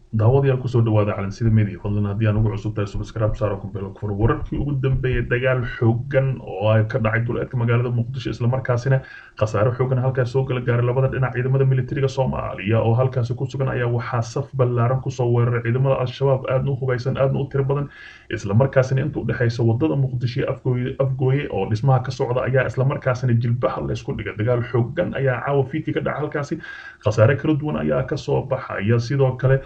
daawadayaal kusoo dhawaada calansida media fadlan haddii aan ugu cusub tahay subscribe saaro kumbelo fur wararkii ugu dambeeyay dagaal xoogan oo ay ka dhacay duleedka magaalada muqdisho islamarkaasina khasaare xoogan halkaas soo gala gaaray labada dhinac ciidamada militariga soomaaliya oo halkaasi ku sugan ayaa waxaa saf ballaaran kusoo weeraray ciidamada al-shabaab aadna u hubaysan aadna u tiro badan islamarkaasina inta udhexaysa wadada muqdisho iyo afgooye afgooye oo dhismaha ka socda ayaa islamarkaasina jilbaha laysku dhigay dagaal xoogan ayaa caawa fiidkii ka dhaca halkaasi khasaare kala duwan ayaa kasoo baxaya sidoo kale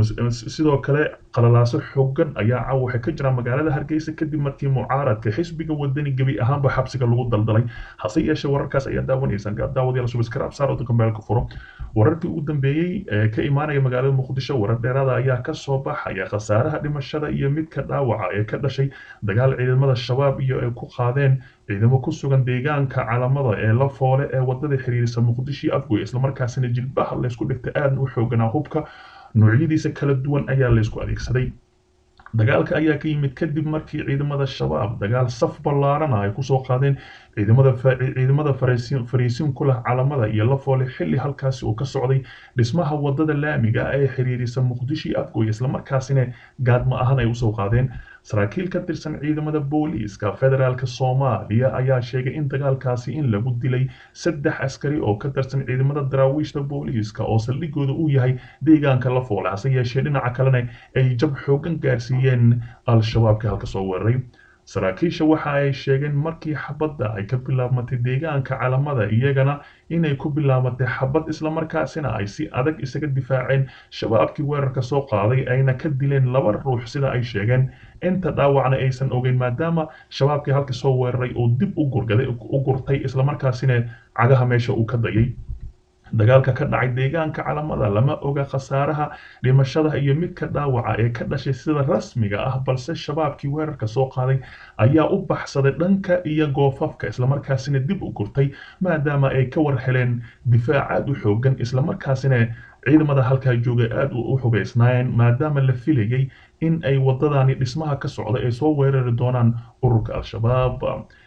sidoo kale qalalaaso xoogan ayaa caawa waxay ka jiraan magaalada hargeysa kadib markii mucaaradka xisbiga wadani gebi ahaanba xabsiga lagu daldalay hase yeeshee wararkaas ayaa daawanaysaan daawadayaal subscribe saar oo kambeelka furo wararkii ugu dambeeyey ee ka imaanaya magaalada muqdisho warar dheeraada ayaa kasoo baxaya khasaaraha dhimashada iyo midka dhaawaca ee ka dhashay dagaal ciidamada shabaab iyo ay ku qaadeen ciidamo ku sugan deegaanka calamada ee la foole ee wadada xiriirisa muqdisho afgoy islamarkaasina jilbaha laysku dhigta aadna u xooganaa hubka noocyadiisa kala duwan ayaa laysku adeegsaday dagaalka ayaa ka yimid kadib markii ciidamada shabaab dagaal saf ballaarana ay kusoo qaadeen ciidamada ciidamada fariisin ku leh calamada iyo la foole xilli halkaasi uu ka socday dhismaha wadada laamiga ee xiriirisa muqdisho iyo afgoy islamarkaasina gaadma ahaan ay usoo qaadeen saraakiil ka tirsan ciidamada booliiska federaalka soomaaliya ayaa sheegay in dagaalkaasi in lagu dilay saddex askari oo ka tirsan ciidamada daraawiishta booliiska oo saldhigooda uu yahay deegaanka la foole hase yeeshee dhinaca kalena ay jab xoogan gaarsiiyeen al-shabaabka halka soo weeraray saraakiisha waxa ay sheegeen markii xabadda ay ka bilaabmatay deegaanka calamada iyagana inay ku bilaabatay xabad islamarkaasina ay si adag isaga difaaceen shabaabkii weerarka soo qaaday ayna ka dileen laba ruux sida ay sheegeen inta dhaawacna aysan ogeyn maadaama shabaabkii halka soo weeraray oo dib u gurgaday u gurtay islamarkaasina cagaha meesha uu ka dayay dagaalka ka dhacay deegaanka calamada lama oga khasaaraha dhimashada iyo midka dhaawaca ee ka dhashay sida rasmiga ah balse shabaabkii weerarka soo qaaday ayaa u baxsaday dhanka iyo goofafka islamarkaasina dib u gurtay maadaama ay ka war heleen difaac aad u xoogan islamarkaasina ciidamada halkaa joogay aad u xubaysnaayeen maadaama la filayay in ay wadadani dhismaha ka socda ay soo weerari doonaan ururka al-shabaab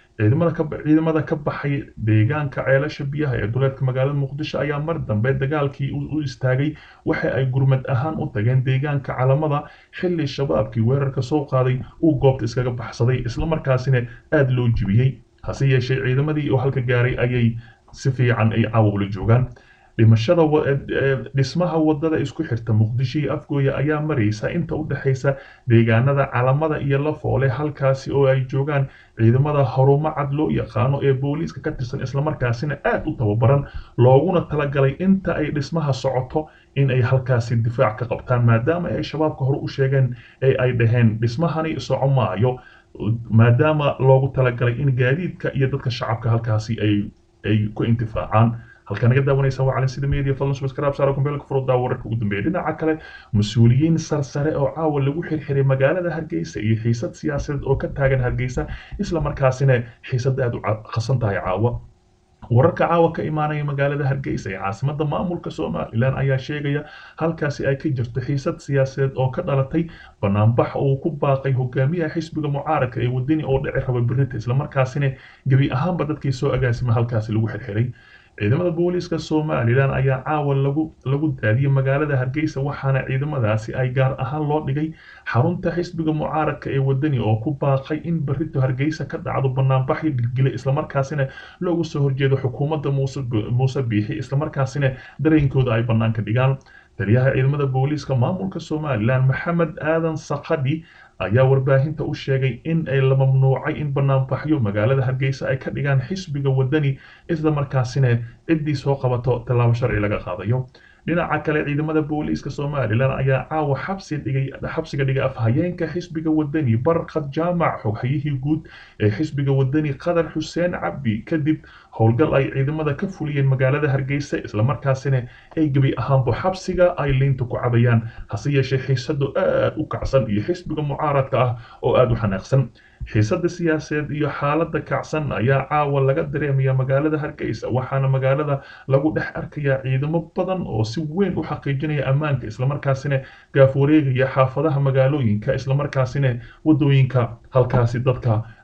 ciidamada ka baxay deegaanka ceelasha biyaha ee duleedka magaalada muqdisho ayaa mar dambe dagaalkii u istaagay waxa ay gurmad ahaan u tageen deegaanka calamada xilli shabaabkii weerarka soo qaaday uu goobta iskaga baxsaday islamarkaasina aad loo jibiyey hase yeeshee ciidamadii oo halka gaaray ayay si fiican ay caawula joogaan dhimashada dhismaha wadada isku xirta muqdisho iyo afgooye ayaa maraysa inta u dhexaysa deegaanada calamada iyo la foole halkaasi oo ay joogaan ciidamada horumo cad loo yaqaano ee booliiska ka tirsan islamarkaasina aad u tababaran looguna talagalay inta ay dhismaha socoto in ay halkaasi difaac ka qabtaan maadaama ay shabaabka hore u sheegeen ee ay dhaheen dhismahani soco maayo maadaama loogu talagalay in gaadiidka iyo dadka shacabka halkaasi ay ay ku intifaacaan halkaa naga daawanaysa waa calansida media fadlan subscribe saaro kumbeelka furuddaa wararka ugu dambeeya dhinaca kale mas-uuliyiin sarsare oo caawa lagu xirxiray magaalada hargeysa iyo xiisad siyaasadeed oo ka taagan hargeysa islamarkaasina xiisad aad u qasan tahay caawa wararka caawa ka imaanaya magaalada hargeysa ee caasimada maamulka somalilan ayaa sheegaya halkaasi ay ka jirto xiisad siyaasadeed oo ka dhalatay banaanbax uu ku baaqay hogaamiyaha xisbiga mucaaradka ee wadani oo dhici raba berita islamarkaasina gebi ahaanba dadkii soo agaasima halkaasi lagu xirxiray ciidamada booliiska somalilan ayaa caawa lagu lagu daadiyey magaalada hargeysa waxaana ciidamadaasi ay gaar ahaan loo dhigay xarunta xisbiga mucaaradka ee wadani oo ku baaqay in berito hargeysa ka dhacdo banaanbaxyo gilgile islamarkaasina loogu soo horjeedo xukuumadda muuse biixi islamarkaasina dareenkooda ay banaanka dhigaan taliyaha ciidamada booliiska maamulka somalilan maxamed aadan sakadhi ayaa warbaahinta u sheegay in ay la mamnuucay in banaanbaxyo magaalada hargeysa ay ka dhigaan xisbiga wadani islamarkaasina ciddii soo qabato tallaabo sharci laga qaadayo dhinaca kale ciidamada booliiska somalilan ayaa caawa xabsi dhigay xabsiga dhigay afhayeenka xisbiga wadani barkad jaamac xoghayihii guud ee xisbiga wadani qadar xuseen cabdi kadib howlgal ay ciidamada ka fuliyeen magaalada hargeysa islamarkaasina ay gebi ahaanba xabsiga ay liinta ku cabayaan hase yeeshee xiisadu aad u kacsan iyo xisbiga mucaaradka ah oo aad u xanaaqsan xiisada siyaasadeed iyo xaalada kacsan ayaa caawa laga dareemaya magaalada hargeysa waxaana magaalada lagu dhex arkayaa ciidamo badan oo si weyn u xaqiijinaya ammaanka islamarkaasina gaaf wareegaya xaafadaha magaalooyinka islamarkaasina wadooyinka halkaasi dadka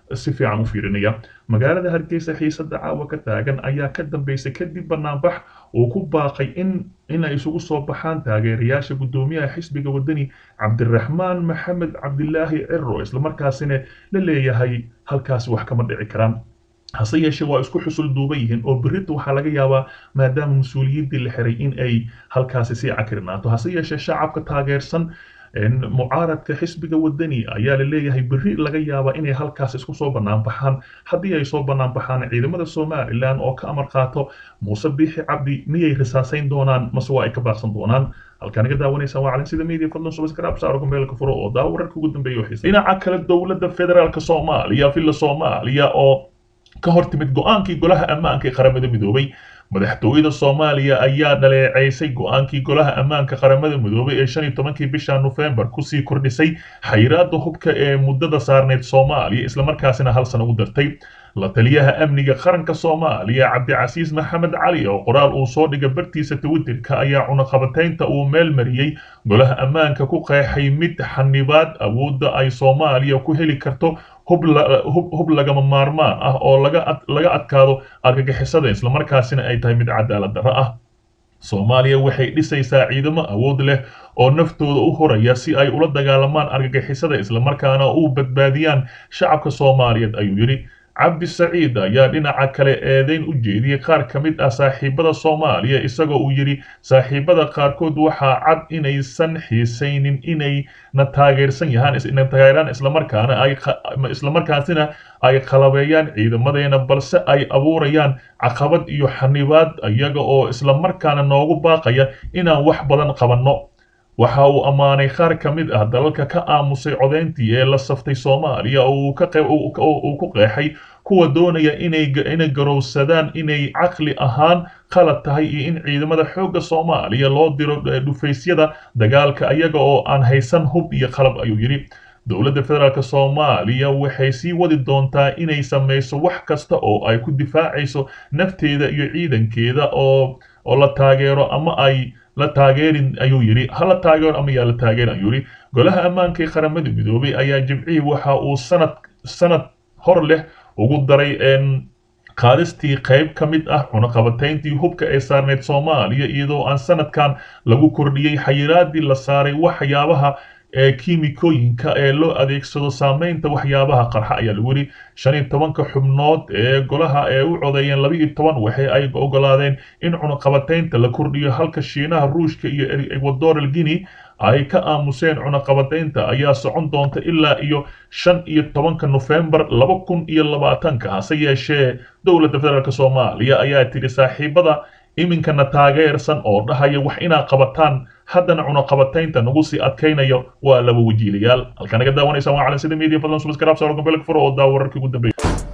si fiican u fiirinaya magaalada hargeysa xiisada caawa ka taagan ayaa ka dambeysay kadib banaanbax uu ku baaqay in inay isugu soo baxaan taageerayaasha guddoomiyaha xisbiga wadani cabdiraxmaan maxamed cabdilaahi ciro islamarkaasina la leeyahay halkaasi wax kama dhici karaan hase yeeshee waa isku xusul duuban yihiin oo berita waxaa laga yaabaa maadaama mas-uuliyiintii la xiray in ay halkaasi sii cakirinaato hase yeeshee shacabka taageersan mucaaradka xisbiga wadani ayaa la leeyahay berri laga yaabaa inay halkaas isku soo bannaan baxaan haddii ay soo bannaan baxaan ciidamada somalilan oo ka amar qaato muuse biixi cabdi miyay risaasayn doonaan mase waa ay ka baaqsan doonaan halkaan iga daawanaysa waa calin sida media fadlan subscribe saaro kumbeelka furo oo daawo wararka ugu dambeeya oo xiisa dhinaca kale dowladda federaalka soomaaliya villa soomaaliya oo ka hor timid go-aankii golaha ammaanka ee qaramada midoobay madaxtooyada soomaaliya ayaa dhaleeceysay go-aankii golaha ammaanka qaramada midoobay ee shan iyo tobankii bisha nofembar kusii kordhisay xayiraada hubka ee muddada saarneyd soomaaliya islamarkaasina hal sana u dartay la taliyaha amniga qaranka soomaaliya cabdicasiis maxamed cali oo qoraal uu soo dhigay bartiisa twitterka ayaa cunaqabataynta uu meel mariyey golaha ammaanka ku qeexay mid xanibaad awoodda ay soomaaliya ku heli karto hub lagama maarmaan ah oo laga adkaado argagixisada islamarkaasina ay tahay mid cadaalad darro ah soomaaliya waxay dhisaysaa ciidamo awood leh oo naftooda u horaya si ay ula dagaalamaan argagixisada islamarkaana u badbaadiyaan shacabka soomaaliyeed ayuu yidhi cabdi saciid ayaa dhinaca kale eedeyn u jeediyey qaar ka mid ah saaxiibada soomaaliya isagoo uu yidhi saaxiibada qaarkood waxaa cad inaysan xiisaynin inay na taageersan yahaan na taageeraan islamarkaana ay islamarkaasina ay qalabeeyaan ciidamadeena balse ay abuurayaan caqabad iyo xanibaad iyaga oo islamarkaana noogu baaqaya inaan wax badan qabanno waxa uu ammaanay qaar ka mid ah dalalka ka aamusay codayntii ee la saftay soomaaliya oo uu ku qeexay kuwa doonaya inay garowsadaan inay caqli ahaan qalad tahay iyo in ciidamada xoogga soomaaliya loo diro dhufaysyada dagaalka iyaga oo aan haysan hub iyo qalab ayuu yidhi dowladda federaalk soomaaliya waxay sii wadi doontaa inay samayso wax kasta oo ay ku difaacayso nafteeda iyo ciidankeeda oo oo la taageero ama ay la taageerin ayuu yidhi ha la taageero ama yaa la taageerin ayuu yidhi golaha ammaanka ee qaramada midoobay ayaa jimcihii waxa uu sanad sanad hor leh ugu daray qaadistii qayb ka mid ah cunaqabatayntii hubka ee saarneyd soomaaliya iyadoo aan sanadkan lagu kordhiyey xayiraadii la saaray waxyaabaha ee kiimikooyinka ee loo adeegsado saameynta waxyaabaha qarxa ayaa lagu yidhi shan iyo tobanka xubnood ee golaha ee u codeeyeen laba iyo toban waxa ay ogolaadeen in cunaqabataynta la kordhiyo halka shiinaha ruushka iyo ecuadoral guinea ay ka aamuseen cunaqabataynta ayaa socon doonta ilaa iyo shan iyo tobanka nofembar laba kun iyo labaatanka hase yeeshee dowladda federaalk soomaaliya ayaa tidhi saaxiibada iminkana taageersan oo dhahaya wax inaad qabataan haddana cunaqabataynta nagu sii adkaynayo waa laba wajiilayaal halkaa naga daawanaysaan waa calan sida media fadlan subscribe saaro gambelka furo oo daawo wararkii ugu dambeeya